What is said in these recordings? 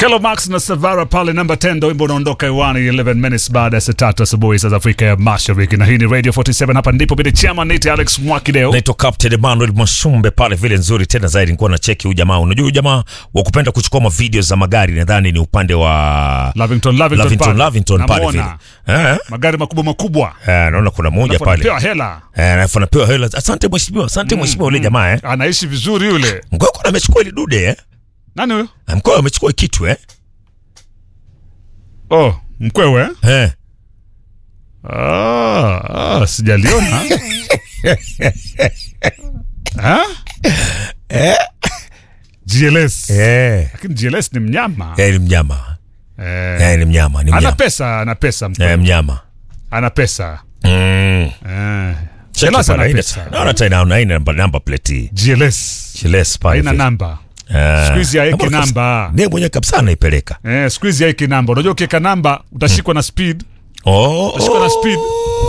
Kelo Max na Savara pale namba 10 ndo wimbo unaondoka hewani 11 minutes baada ya saa tatu asubuhi saa za Afrika ya Mashariki, na hii ni Radio 47. Hapa ndipo bidi chama nite Alex Mwakideo. naitwa Captain Emmanuel Mwashumbe pale vile nzuri tena zaidi. Nilikuwa na cheki huyu jamaa, unajua huyu jamaa wa kupenda kuchukua ma video za magari, nadhani ni upande wa Lavington, Lavington, Lavington, pale. Lavington pale vile Namuona. eh, magari makubwa makubwa eh, naona kuna moja Alafu pale anapewa hela, eh, alafu anapewa hela. Asante mheshimiwa, asante mheshimiwa, ule jamaa eh, anaishi vizuri yule. mkoa amechukua ile dude eh, Nani huyo? mkoa amechukua kitu eh, Oh, mkwewe eh. Ah, ah, sijaliona Ha? GLS Eh. lakini GLS ni mnyama Eh, ni mnyama eh, eh, ni mnyama ni ana mnyama pesa ana pesa mkwewe. eh, mnyama ana pesa mm. eh. Cheki GLS pale, ana haina- pesa naona tena haina namba namba plate GLS Chiles pale haina vile. namba Eh. siku hizi haeki Namba kabisa. namba ndiye mwenyewe kabisa anaipeleka eh, siku hizi haeki namba unajua ukiweka namba utashikwa na speed oh, Utashikwa na speed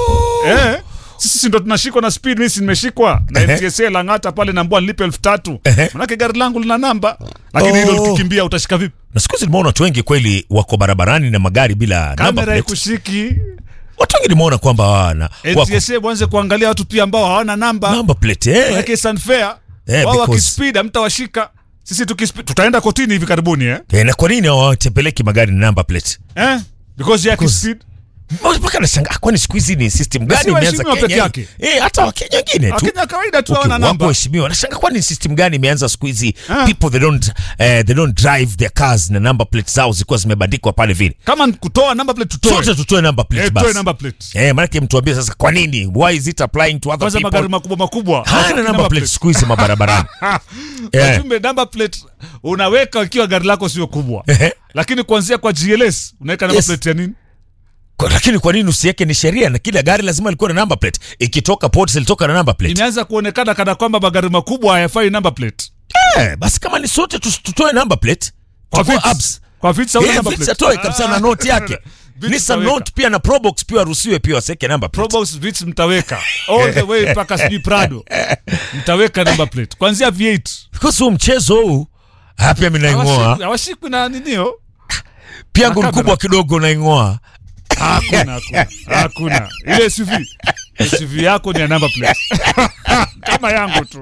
eh sisi si ndo tunashikwa na speed mimi si nimeshikwa na Ehe. NTSA Lang'ata pale naambua nilipe elfu tatu Ehe. manake gari langu lina namba lakini hilo Oh. likikimbia utashika vipi na siku hizi nimeona watu wengi kweli wako barabarani na magari bila number kamera plate. ikushiki Watu wengi nimeona kwamba hawana wako NTSA mwanze kuangalia watu pia ambao hawana namba number plate eh. manake it's unfair Eh, wao because- wakispeed hamtawashika sisi tukispeed tutaenda kotini hivi karibuni eh Eh, na kwa nini hawatepeleki magari na number plate? eh because ya kispeed Mpaka nashangaa kwani siku hizi ni system gani si imeanza waheshimiwa peke Kenya? yake. Eh, hata Wakenya wengine tu. Wakenya kawaida tu Okay, hawana wako namba waheshimiwa. Nashangaa kwani ni system gani imeanza siku hizi Ah. people they don't eh, they don't drive their cars na number plate zao zikuwa zimebandikwa pale vile. kama ni kutoa number plate tutoe Sote tutoe number plate eh, toe basi. number plate Eh, maanake mtuambie sasa kwa nini? Why is it applying to other kwanza people? magari makubwa makubwa Hana hawataki number plate siku hizi mabarabarani. Eh. Wajumbe number plate unaweka ikiwa gari lako sio kubwa Ehe. lakini kuanzia kwa GLS unaweka number Yes. plate ya nini Kwa- Lakini kwa nini usiweke ni sheria na kila gari lazima likuwa na number plate? Ikitoka port ilitoka na number plate. imeanza kuonekana kana kwamba magari makubwa hayafai number plate Eh, basi kama ni sote tu- tutoe number plate. kwa Chukua Vitz. apps. kwa Vitz hauna Eh, number Vitz plate. atoe kabisa na note yake. Vitz Nissan utaweka. Note pia na Probox pia waruhusiwe pia waseke number plate. Probox Vitz mtaweka all the way mpaka sijui Prado mtaweka number plate kuanzia V8 Because huu mchezo huu ah, pia mimi naing'oa. Hawashikwi- hawashikwi na ninio Pia yangu ni kamera. kubwa kidogo naing'oa. hakuna hakuna hakuna ile SUV SUV yako ni ya number plate kama yangu tu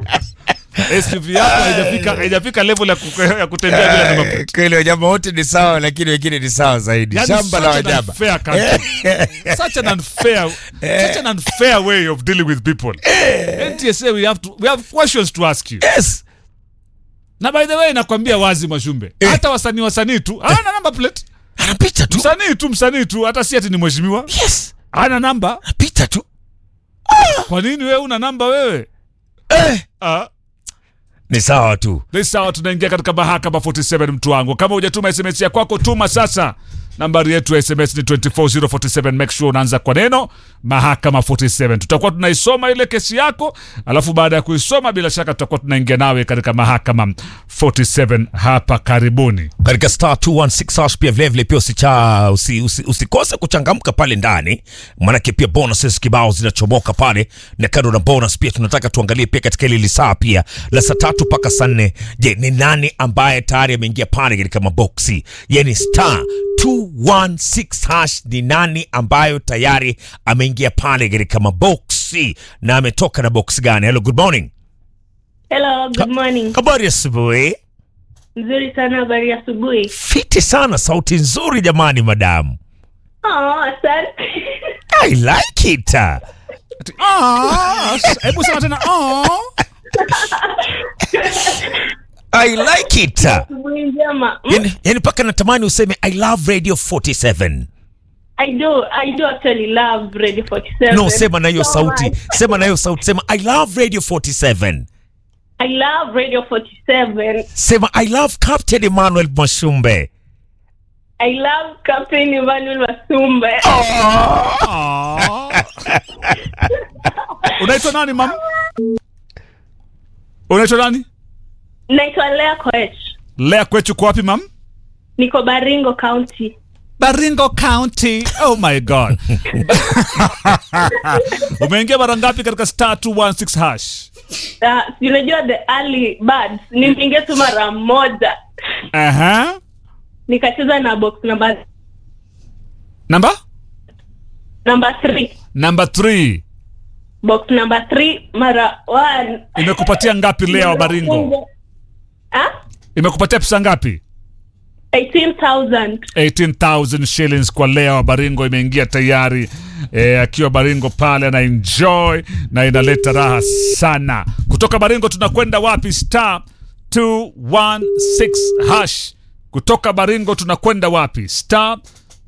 SUV yako haijafika haijafika level ya, ku, ya kutembea bila number plate Kweli wanyama wote ni sawa lakini wengine ni sawa zaidi. Yani Shamba la such an wanyama. unfair country. such an unfair such an unfair way of dealing with people NTSA we have to we have questions to ask you Yes. na by the way nakwambia wazi Mashumbe Eh. hata wasanii wasanii tu hana number plate Anapita tu. msanii tu msanii tu hata si ati ni mheshimiwa Yes. hana namba Anapita tu. kwa nini wewe una namba wewe Eh. ah Ni sawa tu. Ni sawa, tunaingia katika mahakama 47 mtu wangu. Kama hujatuma SMS ya kwako, tuma sasa. Nambari yetu ya SMS ni 24047. Make sure unaanza kwa neno mahakama 47. Tutakuwa tunaisoma ile kesi yako, alafu baada ya kuisoma, bila shaka tutakuwa tunaingia nawe katika mahakama 47 hapa karibuni. katika star 216 hash pia vilevile pia usicha usi, usi, usikose kuchangamka pale ndani maanake pia bonuses kibao zinachomoka pale na kando na bonus pia tunataka tuangalie pia katika ile lisaa pia la saa tatu mpaka saa nne je ni nani ambaye tayari ameingia pale katika maboksi yani star 216 hash ni nani ambayo tayari ameingia pale katika maboksi na ametoka na box gani hello good morning Hello, good morning. habari asubuhi Nzuri sana, habari ya asubuhi. fiti sana sauti nzuri jamani madamu Oh, asante. I like it. Ati, "Ah, Hebu sema tena "Ah." I like it. Asubuhi njema. Mm, Yani, yani paka natamani useme I love Radio 47. I do, I do actually love Radio 47. No, sema na hiyo so sauti. much. Sema na hiyo sauti. Sema I love Radio 47. I love Radio 47. Sema I love Captain Emmanuel Mwashumbe. I love Captain Emmanuel Masumbe. Ah. Unaitwa nani mam? Unaitwa nani? Naitwa Lea Koech. Lea kwetu kwa wapi mam? Niko Baringo County. Baringo County. Oh my God. Umeingia mara ngapi katika star 216 hash? Uh, si unajua the early birds nimeingia tu mara moja Aha. nikacheza na box number namba number 3 namba 3 box number 3 mara 1 imekupatia ngapi lea wa baringo ah imekupatia pesa ngapi 18000 18000 shillings kwa lea wa baringo imeingia tayari e, akiwa baringo pale ana enjoy na inaleta raha sana kutoka baringo tunakwenda wapi star 216 hash kutoka baringo tunakwenda wapi star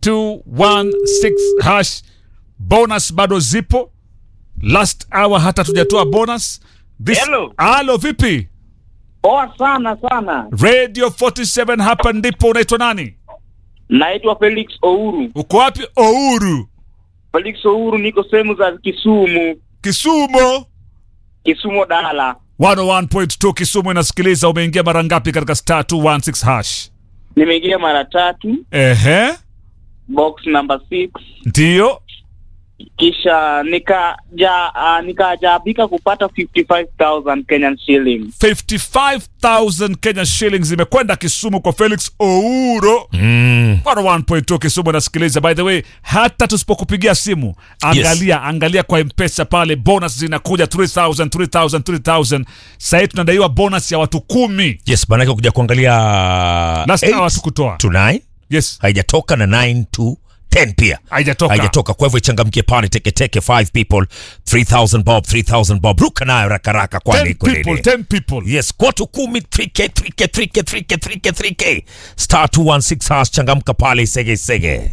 216 hash bonus bado zipo last hour hata tujatoa bonus This... Hello. Halo, vipi Poa sana sana. radio 47 hapa ndipo unaitwa nani Naitwa Felix Ouru. uko wapi ouru Felix Ouru, niko sehemu za Kisumu, kisumu Kisumu Dala. 101.2 kisumu inasikiliza umeingia mara ngapi katika star 216 hash Nimeingia mara tatu, ehe box number 6 ndiyo kisha nikaja uh, nikajaabika kupata 55000 Kenyan shillings. 55000 kenya shillings imekwenda kisumu kwa felix ouro Mm. 101.2 kisumu inasikiliza by the way hata tusipokupigia simu angalia angalia kwa mpesa pale bonus zinakuja 3000 3000 3000 sahii tunadaiwa bonus ya watu kumi Yes, maanake kuja kuangalia last eight hour tukutoa to 9 yes haijatoka na 9 to 10 pia haijatoka haijatoka kwa hivyo ichangamkie pale teketeke 5 people 3000 bob 3000 bob ruka nayo rakaraka 10 kwani iko people nini 10 people yes kwatu kumi 3k 3k 3k 3k 3k 3k star 216 hash changamka pale sege sege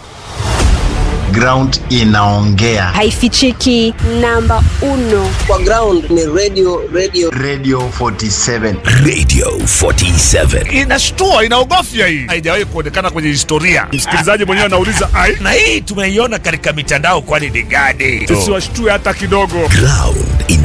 ground inaongea haifichiki namba uno kwa ground ni radio radio radio 47 radio 47 inashtua inaogofya hii haijawahi kuonekana kwenye historia msikilizaji mwenyewe anauliza ai na hii tumeiona katika mitandao kwani ni gani tusiwashtue hata kidogo ground ina